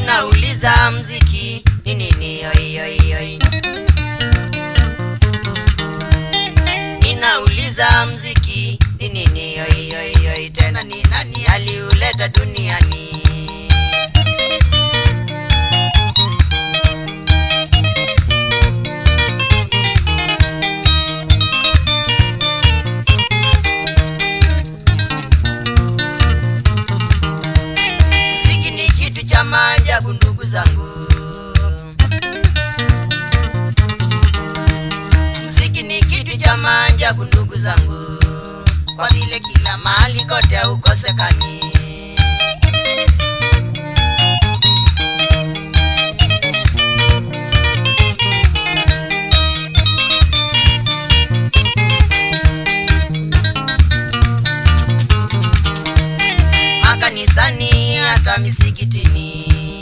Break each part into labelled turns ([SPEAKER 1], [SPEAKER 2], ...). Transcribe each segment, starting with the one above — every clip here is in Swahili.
[SPEAKER 1] Ninauliza mziki ni nini? Oi, oi, oi. Ninauliza mziki ni nini? Oi, oi, oi. Tena ni nani aliuleta duniani? Mziki ni kitu cha maajabu ndugu zangu. Mziki ni kitu cha maajabu ndugu zangu, kwa vile kila mahali kote haukosekani. Makanisani hata misikitini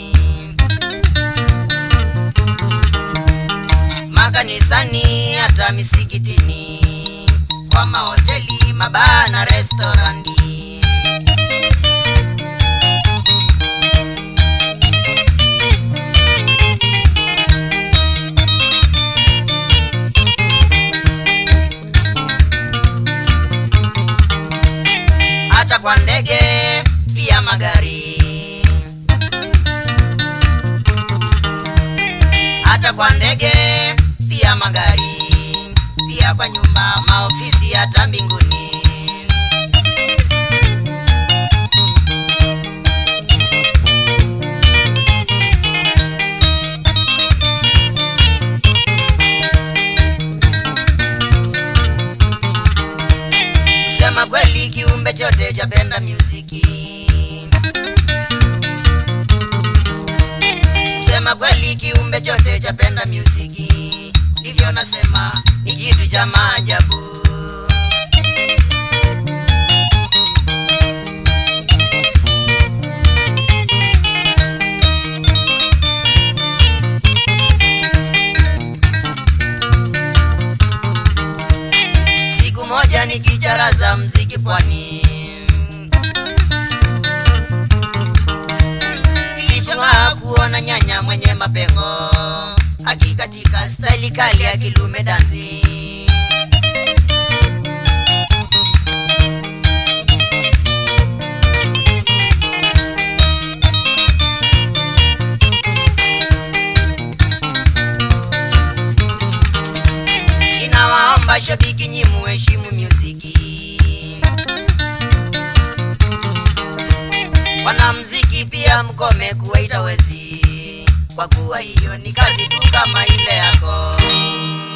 [SPEAKER 1] makanisani hata misikitini, kwa mahoteli, mabaa na restorandi. Hata kwa ndege pia magari hata kwa ndege pia magari, pia kwa nyumba, maofisi, hata mbinguni. Kusema kweli, kiumbe chote chapenda muziki. Kusema kweli, kiumbe chote chapenda muziki, ndivyo nasema ni kitu cha maajabu. Siku moja nikicharaza mziki pwani, nilichongaa kuona nyanya mwenye mapengo akikatika staili kali ya kilume danzi. Ninawaomba shabiki nyi muheshimu muziki. Wanamziki pia mkome kuwaita wezi, kwa kuwa hiyo ni kazi tu kama ile yako.